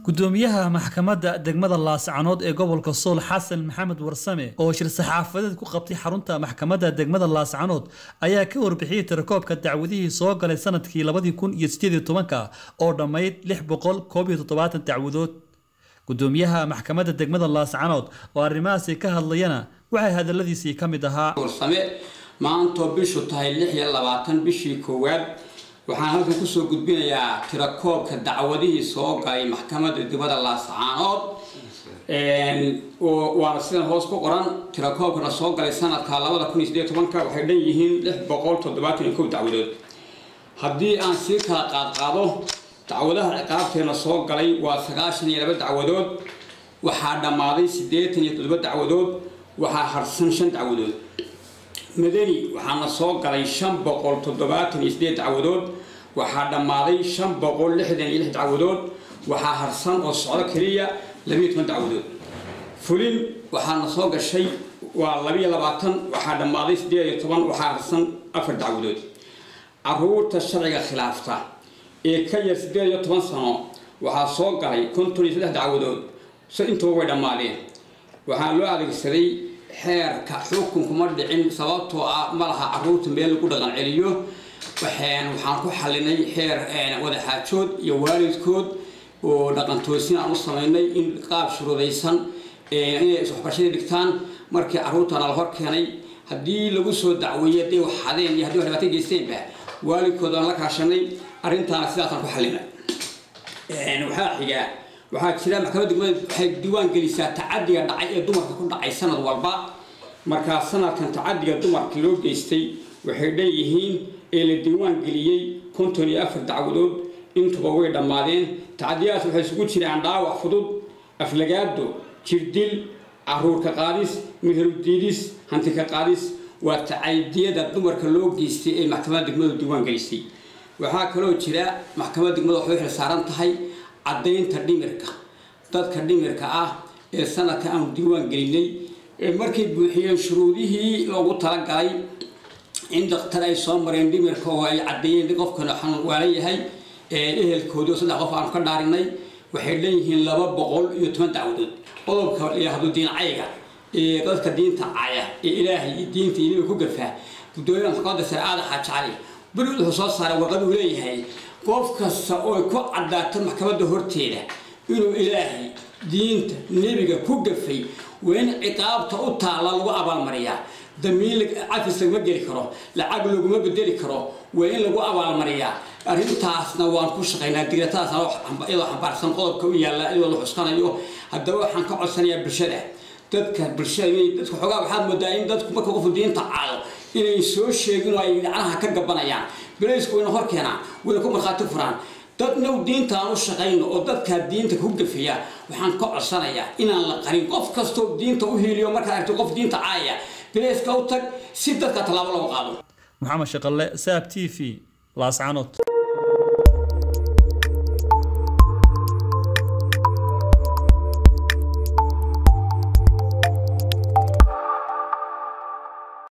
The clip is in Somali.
gudoomiyaha maxkamadda degmada laascanood ee gobolka sool xasan maxamed warsame oo shir saxaafadeed ku qabtay xarunta maxkamadda degmada laascanood ayaa ka warbixiyey tirakoobka dacwadihii soo galay sanadkii labadii kun iyo sideed iyo tobanka oo dhammayd lix boqol koob iyo toddobaatan dacwadood gudoomiyaha maxkamadda degmada laascanood oo arrimahaasi ka hadlayana waxay hadaladiisii ka mid ahaa warsame maantoo bishu tahay lix iyo labaatan bishii koowaad waxaan halkan kusoo gudbinayaa tirakoobka dacwadihii soo galay maxkamadda degmada laascaanood waana sidan hoos ku qoran tirakoobkana soo galay sanadka labada kun iyo sideed tobanka waxay dhan yihiin lix boqol toddobaatan iyo kow dacwadood haddii aan sii kala qaadqaado dacwadaha ciqaabteena soo galay waa sagaashan iyo laba dacwadood waxaa dhammaaday siddeetan iyo toddoba dacwadood waxaa harsan shan dacwadood madani waxaana soo galay shan boqol toddobaatan iyo sideed dacwadood waxaa dhammaaday shan boqol lixdan iyo lix dacwadood waxaa harsan oo socdo keliya labiyo toban dacwadood fulin waxaana soo gashay waa labiyo labaatan waxaa dhammaaday sideed iyo toban waxaa harsan afar dacwadood caruurta sharciga khilaafta ee ka yar sideed iyo toban sano waxaa soo galay konton iyo saddex dacwadood so intuba way dhammaadeen waxaa loo adeegsaday xeerka xukunkuma dhicin sababtoo ah ma laha caruurta meel lagu dhaqan celiyo waxaan ku xalinay xeer wadaxaajood iyo waalidkood oo dhaqan toosin aan u samaynay in qaab shuruudaysan inay iswaxbarashada dhigtaan markii caruurtana la hor keenay haddii lagu soo dacweeyey hadday wax xadeen iyo haddii wax dhibaato geysteenba waalidkood aan la kaashanay arrintaana sidaasaan ku xalinay waxaa xigaa waxaa jira maxkamadda degmada waxay diiwaan gelisaa tacadiga dhacay ee dumarka ku dhacay sanad walba markaa sanadkan tacadiga dumarka loo geystay waxay dhanyihiin ee la diiwaan geliyey konton iyo afar dacwadood intuba way dhammaadeen tacadiyadaas waxay isugu jiraan dhaawac fudud aflagaado jirdil caruurka qaadis meherudiidis hantika qaadis waa tacadiyada dumarka loo geystay ee maxkamadda degmadu diiwaan gelisay waxaa kaloo jira maxkamadda degmada waxay xil saaran tahay caddaynta dhimirka dadka dhimirka ah ee sanadka aanu diiwaan gelinay markay buuxiyeen shuruudihii loogu talagalay in daktar ay soo mareen dhimirka oo ay caddeeyeen qofkana xanuunwaala yahay ehelkoodii oo saddex qof aanu ka dhaarinay waxay leeyihiin laba boqol iyo toban dacwadood qodobka layihahdo diincayga ee dadka diinta caya ee ilaahay iyo diinta iniba ku gafaa gudoomiyaha maxkamadda sare aada xaajacali beriud wuxuu soo saaray warqad uu leeyahay qof kasta oo ku caddaato maxkamadda horteeda inuu ilaahay diinta nebiga ku gafay waa in ciqaabta u taalla lagu abaalmariyaa damiin cafis laguma geli karo lacag laguma bedeli karo waa in lagu abaalmariyaa arrintaasna waan ku shaqaynaa digratadaasna iyadoo xambaarsan qodobka u yaalla iyadoo la xuskanayo haddaba waxaan ka codsanayaa bulshada dadka bulshada dadka xoogaa waxaad moodaa in dadku marka qofku diinta caado inay soo sheegin oo ay dhacnaha ka gabanayaan balaysku wayna hor keenaan wayna ku markhaati furaan dadnaw diintaan u shaqayno oo dadkaa diinta ku gafaya waxaan ka codsanayaa inaan la qarin qof kastoo diinta u hiiliyo markaad aragto qof diinta caaya bilayska u tag si dadka tallaabo loo qaado maxamed shaqalle saab t v laascanood